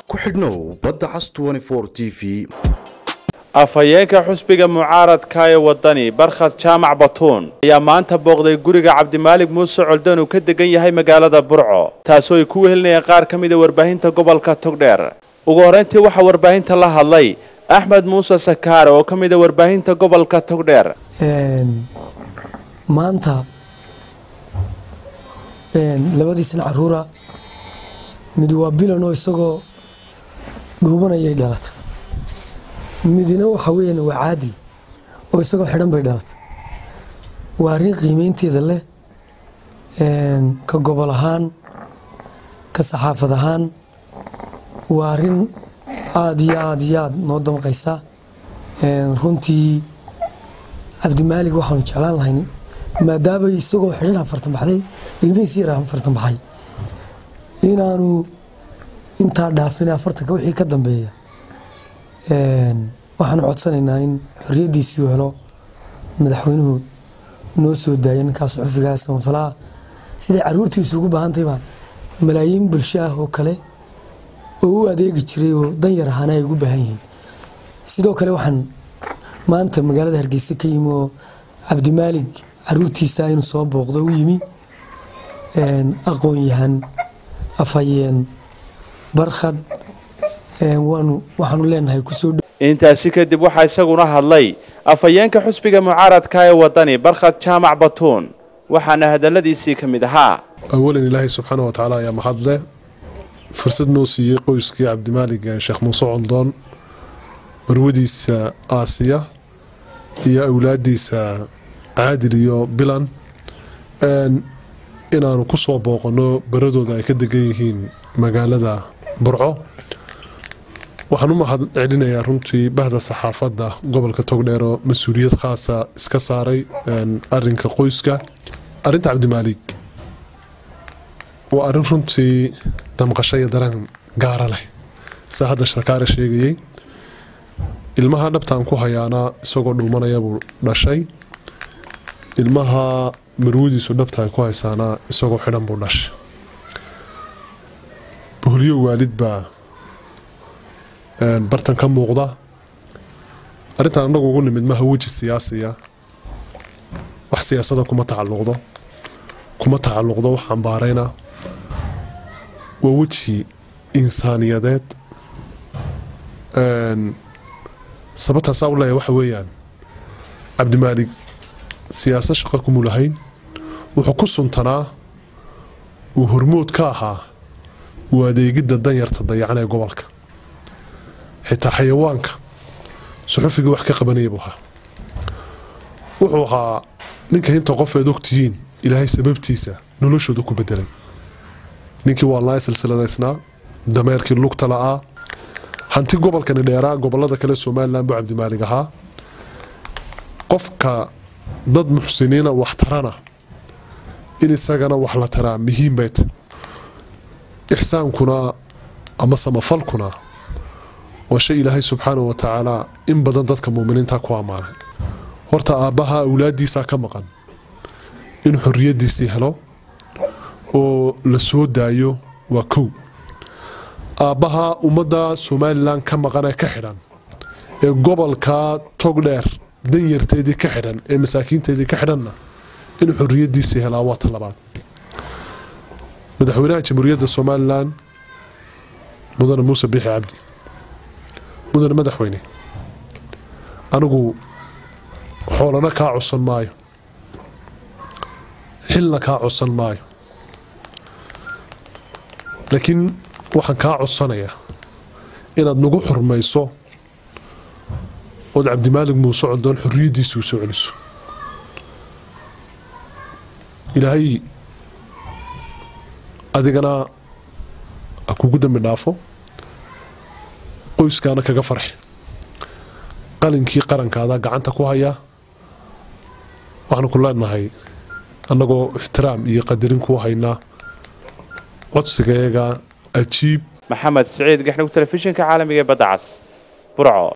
ku xidhnow badda cas t v afhayeenka xusbiga mucaaradka ee wadani barkhad jaamac batuun ayaa maanta booqday guriga cabdimaalig muuse coldan uu ka degan yahay magaalada burco taasoo ay ku wehelinayaan qaar ka mida warbaahinta gobolka togdheer ugu horreyntii waxaa warbaahinta la hadlay axmed muuse sakaare oo ka mida warbaahinta gobolka togdheer maanta labadiisna caruura mid waa bilanoo isagoo dhuubanayay dhalata midina waxa weeyaan waa caadil oo isagoo xidhan bay dhalatay waa arrin qiimeynteeda leh ka gobol ahaan ka saxaafad ahaan waa arrin aada iyo aada iyo aada noo damqaysa runtii cabdimaalig waxaanu jeclaan lahayn maadaama isagoo xidhan afartan baxday ilmihiisi yar afartan baxay inaanu intaa dhaafin afartanka wixii ka dambeeya waxaanu codsanaynaa in xoriyadiisii helo madaxweynuhu noo soo daaya ninkaas cufigaa samafalaha siday caruurtiisu ugu baahantayba malaayiin bulsho ah oo kale oo u adeegi jiray oo danyar ahaana ay ugu baahan yihiin sidoo kale waxaan maanta magaalada hargeysa ka yimi oo cabdimaalig caruurtiisa inuu soo booqdo u yimi aqoon-yahan afhayeen barkhad waxaanu leenahay kusoo intaasi kadib waxaa isaguna hadlay afhayeenka xusbiga mucaaradka ee wadani barkhad jaamac batuun waxaana hadaladiisii ka mid ahaa awalan ilaahay subxaana wa tacaala ayaa mahadle fursad noo siiyey qoyskii cabdimaalig sheekh muuse coldoon marwadiisa aasiya iyo awlaadiisa caadil iyo bilan inaanu kusoo booqano baradooda ay ka degan yihiin magaalada burco waxaan u mahad celinayaa runtii bahda saxaafadda gobolka togdheer oo mas-uuliyad khaasa iska saaray arinka qoyska arinta cabdimaalig waa arin runtii damqasho iyo dareen gaara leh saa hadda shakaare sheegayey ilmaha dhabtaan ku hayaana isagoo dhuumanaya buu dhashay ilmaha marwadiisu dhabta ay ku haysaana isagoo xidhan buu dhashay boholyo waalid baa bartan ka muuqda arrintan annagu ugu nimid maha weji siyaasiya wax siyaasada kuma tacaluqdo kuma tacaluqdo wax ambaarayna waa weji insaaniyadeed sababtaasaa u leeya waxa weeyaan cabdimaalig siyaasad shaqa kumu lahayn wuxuu ku suntanaa uu hormood ka ahaa uu adeegidda danyarta dayacan ee gobolka xitaa xayawaanka suxufiga wax ka qabanaya buu ahaa wuxuu ahaa ninka inta qof eed ogtihiin ilaahay sababtiisa noloshooda ku bedelay ninkii waa laa silsiladaysnaa dameerkii lugta la-aa hanti gobolkani dheeraa gobolada kale somalilan buu cabdimaalig ahaa qofka dad muxsiniina wax tarana in isagana wax la taraa muhiim bay tahy ixsaankuna ama samafalkuna waa shay ilaahay subxaana wa tacaala in badan dadka muminiinta ku ammaanay horta aabbaha awlaadiisaa ka maqan in xoriyadiisii helo oo la soo daayo waa kow aabbaha ummadda somalilan ka maqan ee ka xidhan ee gobolka togdheer danyarteedii ka xidhan ee masaakiinteedii ka xidhanna in xoriyadiisii helaa waa ta labaad madaxweynaha jamhuuriyadda somalilan mudane muuse biixi cabdi mudane madaxweyne anigu xoolana kaa codsan maayo xilna kaa codsan maayo laakiin waxaan kaa codsanayaa inaad nagu xurmayso ood cabdimaalig muuse coldoon xoriyaddiisa u soo celiso ilaahay adigana ha kugu dambi dhaafo qoyskaana kaga farxi qalinkii qarankaada gacanta ku haya waxaanu ku leenahay annagoo ixtiraam iyo qadarin ku haynaa codsigayaga ajiib maxamed siciid gaxnug telefishinka caalamiga ee badda cas burco